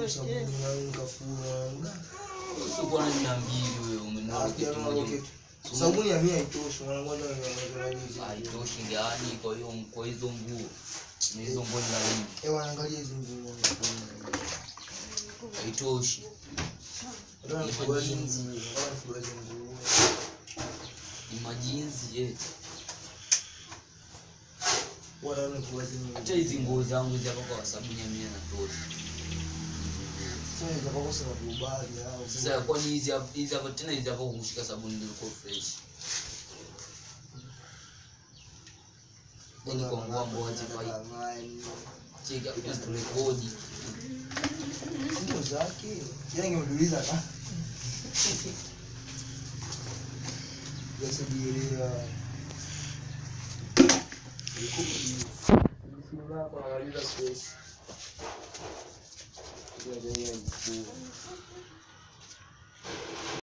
sabuni na unga fua. Usikuwa na mia mbili wewe umenunua Ah, kitu kijana moja. wangu, Sabuni ya mia haitoshi, mwanangu hata na- na- na- na- Haitoshi gani kwa hiyo kwa hizo nguo. Ni hizo nguo ni laini. Eh, wanaangalia hizi nguo. Haitoshi. Nataka nifugue hizi nguo, nataka nifugue hizi nguo. Ni majinsi je. Nataka nifugue hizi nguo. Acha hizi nguo zangu hizi hapa kwa sabuni ya mia na tosha. Sasa nitakapokosa makubali au Sasa kwani hizi hapa hizi hapa tena hizi hapa kushika sabuni ndio iko fresh. Yaani kwa nguo ambazo hazifai. Cheki hapo turekodi. Simu zake. Yeye angemuuliza na. Yasibiria. Simu yako analiza space. Ndio ndio